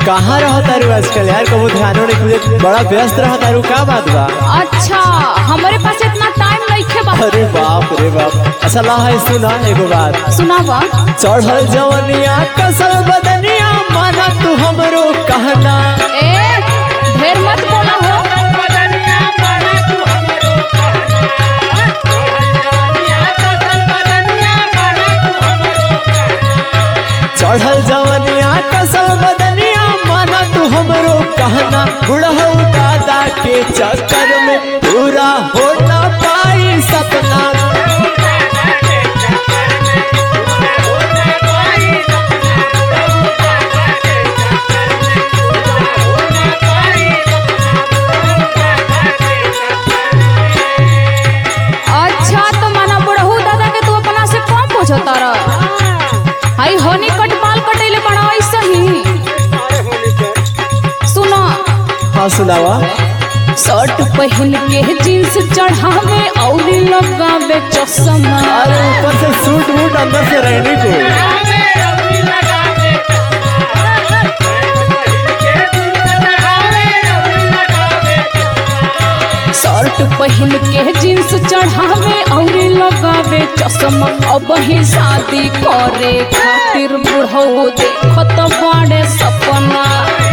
कहाँ रहो तारू आजकल यार कबो ध्यानो नहीं खुले बड़ा व्यस्त रहो तारू का बात बा अच्छा हमारे पास इतना टाइम नहीं खे बा अरे बाप रे बाप अच्छा ला है सुना एगो बात सुनावा चढ़ल जवनिया कसल बदनिया माना तू हमरो कहना ए ढेर मत बोला हो चढ़ल जवनिया कसल बदनिया माना तू हमरो कहना बुढ़ऊ दादा के चक्कर में पूरा हो ना पाई सपना अच्छा तो माना बुढ़ऊ दादा के तू अपना से कम पूछता रह हाई होनी कट बाल कटेले बड़ा ऐसा ही सुनो हाँ सुनावा शर्ट पहन के जींस चढ़ावे और लगावे चश्मा अरे ऊपर से सूट वूट अंदर से रहने को शर्ट पहन के जींस चढ़ावे और लगावे चश्मा अब ही शादी करे खातिर बुढ़ऊ देखत बाड़े सपना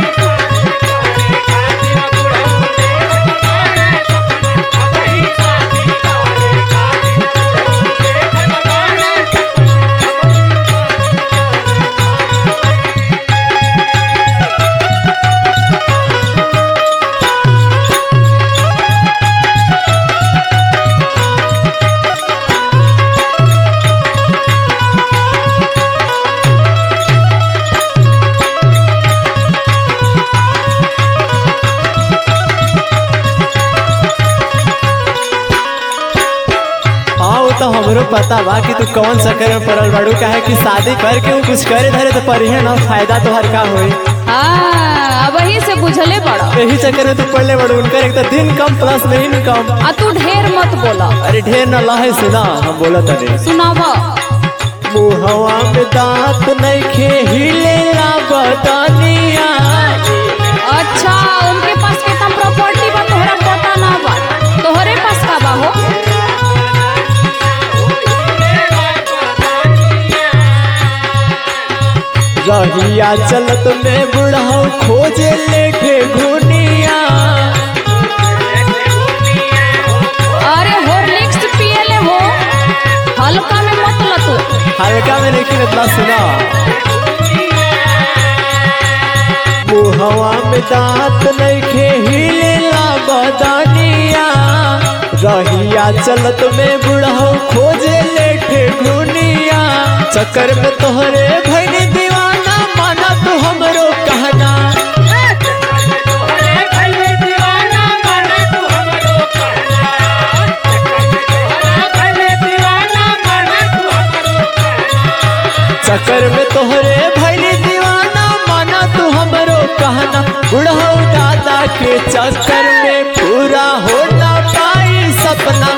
हाँ वो तो हमरो पता बा कि तू कौन चक्कर में पड़ल बाड़ू काहे कि शादी करके वो कुछ करे धरे तो परिहे ना फायदा तोहर का होई हाँ अब ही से बुझले बड़ा यही चक्कर में तू पढ़ले बाड़ू उनकर एक तो दिन कम प्लस नहीं कम आ तू ढेर मत बोला अरे ढेर ना लहे सुना हम बोला तने सुनावा मुहवा में दांत नहीं खे हिले ला बदनिया अच्छा उनके पास कितना प्रॉपर्टी बा तोहरा पता ना बा तोहरे पास का बा हो रहिया चलत में बुढ़ाऊ खोजे लेके घुनिया अरे हॉर्लिक्स पियले हो हल्का में मत लतो हल्का में लेकिन इतना सुना मुहवा में दांत नहीं खे हिले ला बदनिया रहिया चलत में बुढ़ाऊ खोजे लेके घुनिया चक्कर में तोहरे भैनी दीवाना माना तू हमरो कहना चक्कर में तोहरे भैनी दीवाना माना तू हमरो कहना बुढ़ऊ दादा के चक्कर में पूरा हो ना पाई सपना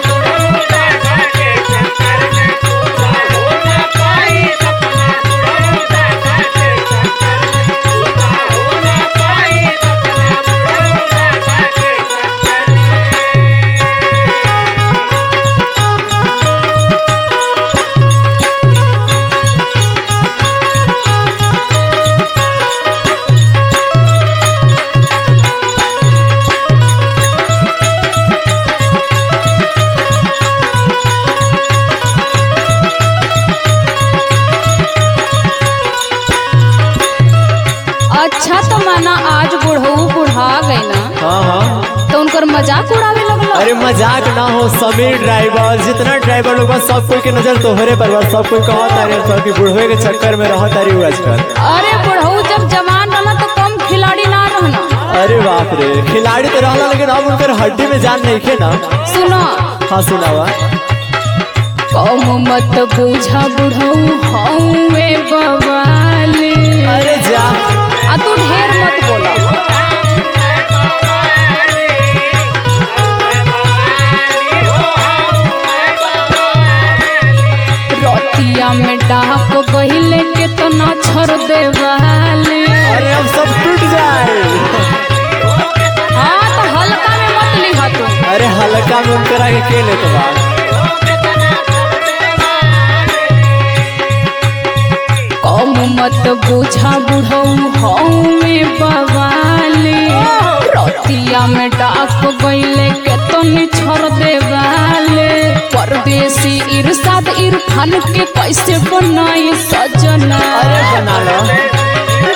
अच्छा तो माना आज बुढ़ऊ बुढ़ा गए ना हाँ हाँ तो उनकर मजाक उड़ावे लगलो अरे मजाक ना हो समीर ड्राइवर जितना ड्राइवर लोग बा, सब कोई के नजर तोहरे पर बा सब कोई कहा तारे सब कि बुढ़वे के चक्कर में रह तारी हुआ आजकल अरे बुढ़ऊ जब जवान रहना तो कम खिलाड़ी ना रहना अरे बाप रे खिलाड़ी तो रहला लेकिन अब उनकर हड्डी में जान नहीं खे ना सुनो हाँ सुनावा कम मत बूझा बुढ़ऊ हऊँ बवाली अरे जा आ तू ढेर मत बोला रतिया में डाक बहिले के तो ना छोड़ दे वाले अरे अब सब टूट तारा के के लेत बा कम मत बुझा बुढ़ऊ हऊ में बवाले रतिया में डाक गईले के तनी छोड़ देवाले परदेसी इरशाद इरफान के कैसे बनाई सजना अरे बना लो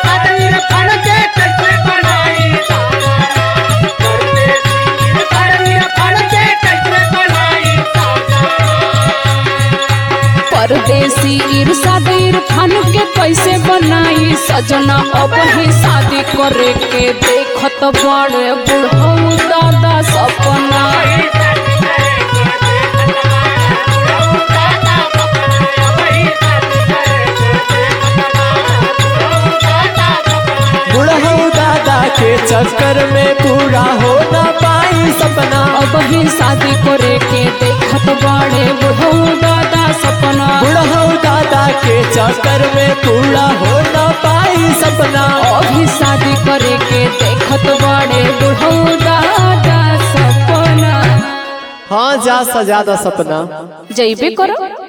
परदेसी इरशाद इरफान के कैसे बनाई सजना अब ही शादी करे के देखत बड़े बुढ़ऊ दादा सपना बुढ़ऊ दादा के चक्कर में पूरा हो ना पाई सपना अब ही शादी करे के देखत बड़े बुढ़ऊ दादा सपना बुढ़ऊ दादा के चक्कर में पूरा हो ना पाई सपना अभी शादी करे के देखत बड़े बुढ़ऊ दादा सपना हाँ जा सजा दो सपना जैबे करो